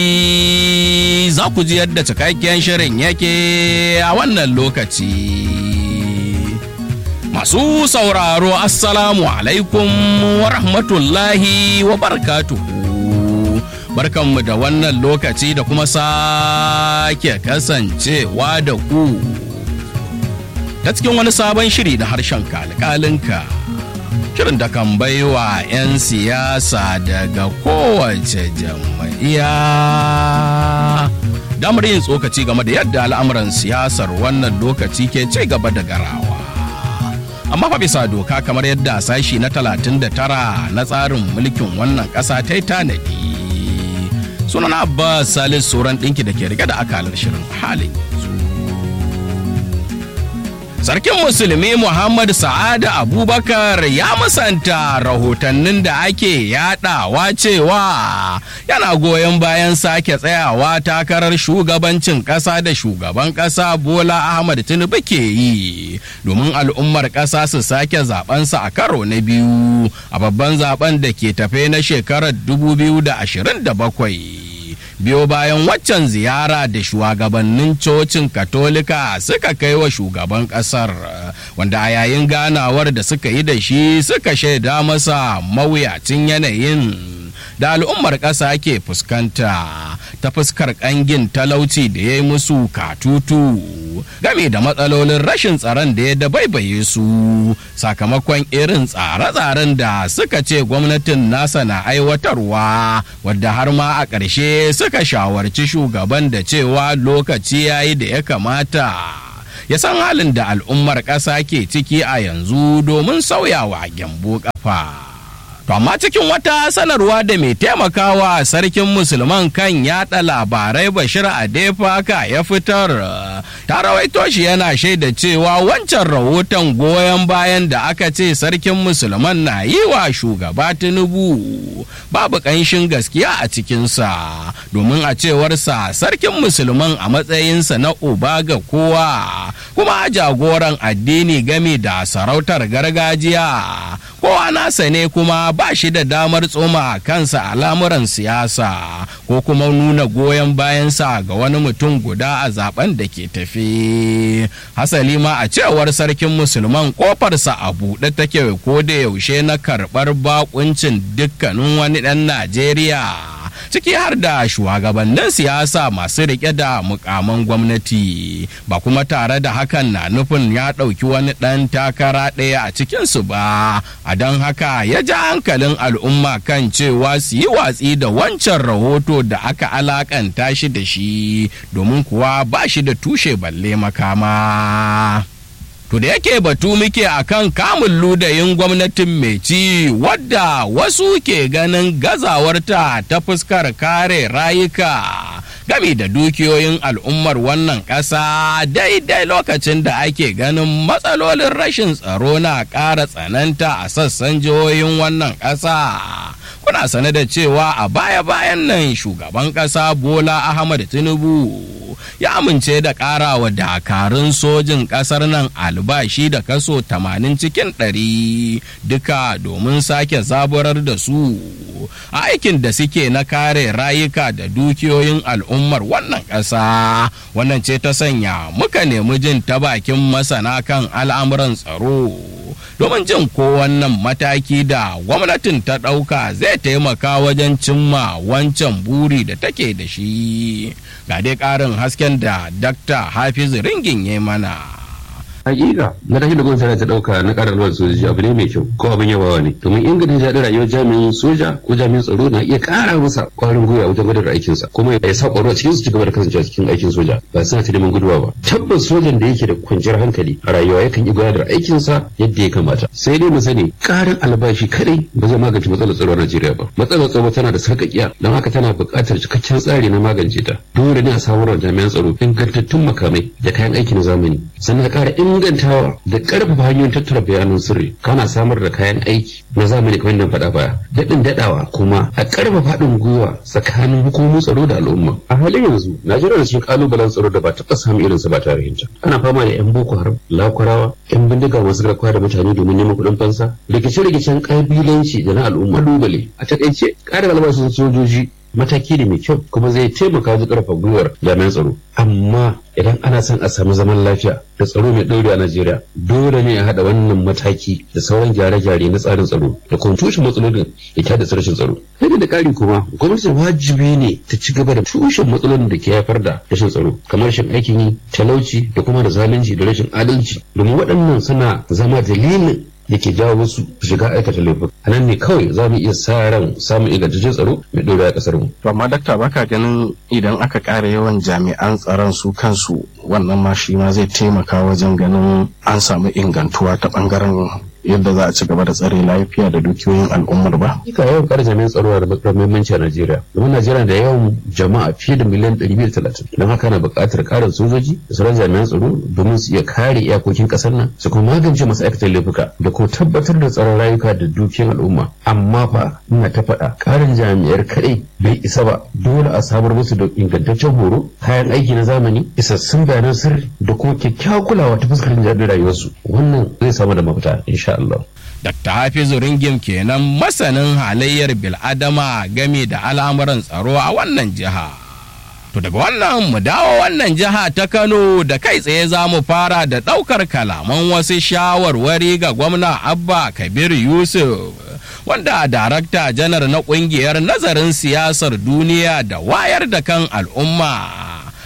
za ku ji yadda cikakken shirin yake a wannan lokaci. Masu sauraro Assalamu alaikum wa rahmatullahi wa barakatuhu. Barkanmu da wannan lokaci da kuma sake kasancewa da ku. Ta cikin wani sabon shiri da harshen kalkalinka. Shirin da kan baiwa 'yan siyasa daga kowace jam'iyya. Damar yin tsokaci game da yadda al'amuran siyasar wannan lokaci ke ci gaba da garawa. amma fa bisa doka kamar yadda sashi na 39 na tsarin mulkin wannan ƙasa ta yi tanadi sunan abbas salis sauran ɗinki da ke rike da akalar shirin halin Sarkin Musulmi Muhammad Sa'ada Abubakar ya musanta rahotannin da ake yadawa cewa yana goyon bayan sake tsayawa takarar shugabancin ƙasa da shugaban ƙasa Bola Ahmad Tinubu ke yi domin al'ummar ƙasa su sake zabensa a karo na biyu a babban zaben da ke tafe na shekarar 2027. biyo bayan waccan ziyara da shugabannin cocin katolika suka kai wa shugaban kasar wanda a yayin ganawar da suka yi da shi suka shaida masa mawuyacin yanayin da al'ummar ƙasa ke fuskanta ta fuskar ƙangin talauci da ya yi musu katutu game da matsalolin rashin tsaron da ya dabaibaye su sakamakon irin tsare-tsaren da suka ce gwamnatin nasa na aiwatarwa wadda har ma a ƙarshe suka shawarci shugaban da cewa lokaci ya yi da ya kamata ya san halin da al'ummar ƙasa ke ciki a yanzu domin sauyawa gyambo ƙafa. To amma cikin wata sanarwa da mai taimakawa sarkin musulman kan yada labarai Bashir Adefaka ya fitar ta rawaito shi yana shaida cewa wancan rahoton goyon bayan da aka ce sarkin musulman na yi wa shugaba Tinubu babu ƙanshin gaskiya a cikinsa domin a cewarsa sarkin musulman a matsayinsa na uba ga kowa kuma jagoran addini game da sarautar gargajiya kowa nasa ne kuma ba shi da damar tsoma kansa a lamuran siyasa ko kuma nuna goyon bayansa ga wani mutum guda a zaben da ke tafi hasali ma a cewar sarkin musulman kofarsa a buɗe take ko da yaushe na karɓar bakuncin dukkanin wani ɗan najeriya ciki har da shugabannin siyasa masu rike da mukaman gwamnati ba kuma tare da hakan na nufin ya ɗauki wani ɗan takara ɗaya a cikinsu ba a don haka ya ja hankalin al'umma kan cewa su yi watsi da wancan rahoto da aka alakanta shi da shi domin kuwa ba shi da tushe balle makama. To da yake batu muke akan kamun ludayin gwamnatin mai ci wadda wasu ke ganin gazawarta ta fuskar kare rayuka gami da dukiyoyin al'ummar wannan ƙasa daidai lokacin da ake ganin matsalolin rashin tsaro na ƙara tsananta a sassan jihohin wannan ƙasa. Kuna sane da cewa a baya-bayan nan shugaban ƙasa Bola Ahmad Tinubu ya amince da ƙarawa dakarun sojin ƙasar nan albashi da kaso 80 cikin 100 duka domin sake zaburar da su a aikin da suke na kare rayuka da dukiyoyin al'ummar wannan ƙasa wannan ce ta sanya muka nemi jin ta bakin masana kan al'amuran tsaro domin jin ko wannan mataki da gwamnatin ta ɗauka zai taimaka wajen cimma wancan buri da take da shi ga dai ƙarin hasken da dakta hafiz ringin ya mana hakika matakin da gwamnati ta dauka na karar ruwan sojoji abu ne mai kyau ko abin yabawa ne domin inganta jaɗin rayuwar jami'in soja ko jami'in tsaro na iya ƙara masa ƙwarin gwiwa wajen gudanar da aikinsa kuma ya sa ƙwaro a cikin su cigaba da kasancewa cikin aikin soja ba suna ta neman guduwa ba tabbas sojan da yake da kwanciyar hankali a rayuwa yakan iya gudanar da aikinsa yadda ya kamata sai dai mu sani ƙarin albashi kadai ba zai magance matsalar tsaro a Najeriya ba matsalar tsaro tana da sarƙaƙiya don haka tana buƙatar cikakken tsari na magance ta dole ne a samar da jami'an tsaro ingantattun makamai da kayan aiki na zamani sannan ƙara ingantawa da ƙarfafa hanyoyin tattara bayanan sirri kana samar da kayan aiki na zamani kamar yadda faɗa baya daɗin daɗawa kuma a ƙarfafa haɗin gwiwa tsakanin hukumomin tsaro da al'umma a halin yanzu najeriya da cikin ƙalubalen tsaro da ba taɓa samun irinsa ba tare hinta ana fama da 'yan boko haram lakurawa 'yan bindiga masu garkuwa da mutane domin neman kuɗin fansa rikice-rikicen ƙabilanci da na al'umma dubale a taƙaice ƙarin albashin sojoji mataki ne mai kyau kuma zai taimaka wajen ƙarfafa gwiwar jami'an tsaro amma idan ana son a samu zaman lafiya da tsaro mai ɗaure a Najeriya dole ne a haɗa wannan mataki da sauran gyare-gyare na tsarin tsaro da kuma tushen matsalolin da ke haddasa rashin tsaro. Sai da ƙari kuma gwamnati wajibi ne ta ci gaba da tushen matsalolin da ke haifar da rashin tsaro kamar rashin aikin yi talauci da kuma da zalunci da rashin adalci domin waɗannan suna zama dalilin da ke jawo wasu shiga aikata laifuka a nan ne kawai za mu iya sa ran samun ingantaccen tsaro mai ɗora a ƙasar mu. to amma dakta baka ganin idan aka ƙara yawan jami'an tsaron su kansu wannan ma shi ma zai taimaka wajen ganin an samu ingantuwa ta ɓangaren yadda za a ci gaba da tsare lafiya da dukiyoyin al'ummar ba. Ika yawan ƙara jami'an tsaro da matuƙar muhimmanci a Najeriya. Domin Najeriya da yawan jama'a fiye da miliyan ɗari biyu da talatin. Don haka na buƙatar ƙarin sojoji da sauran jami'an tsaro domin su iya kare iyakokin ƙasar nan su kuma magance masu aikata laifuka da kuma tabbatar da tsaron rayuka da dukiyoyin al'umma. Amma fa ina ta faɗa ƙarin jami'ar kaɗai bai isa ba dole a samar musu da ingantaccen horo kayan aiki na zamani isassun bayanan sirri da kuma kyakkyawar kulawa ta fuskar jami'ar rayuwarsu wannan zai samu da mafita insha Allah. Dr. Hafizu Ringim kenan masanin halayyar bil'adama game da al'amuran tsaro a wannan jiha. To daga wannan mu dawo wannan jiha ta Kano da kai tsaye za mu fara da ɗaukar kalaman wasu shawarwari ga gwamna Abba Kabir Yusuf. Wanda darakta janar na ƙungiyar nazarin siyasar duniya da wayar da kan al'umma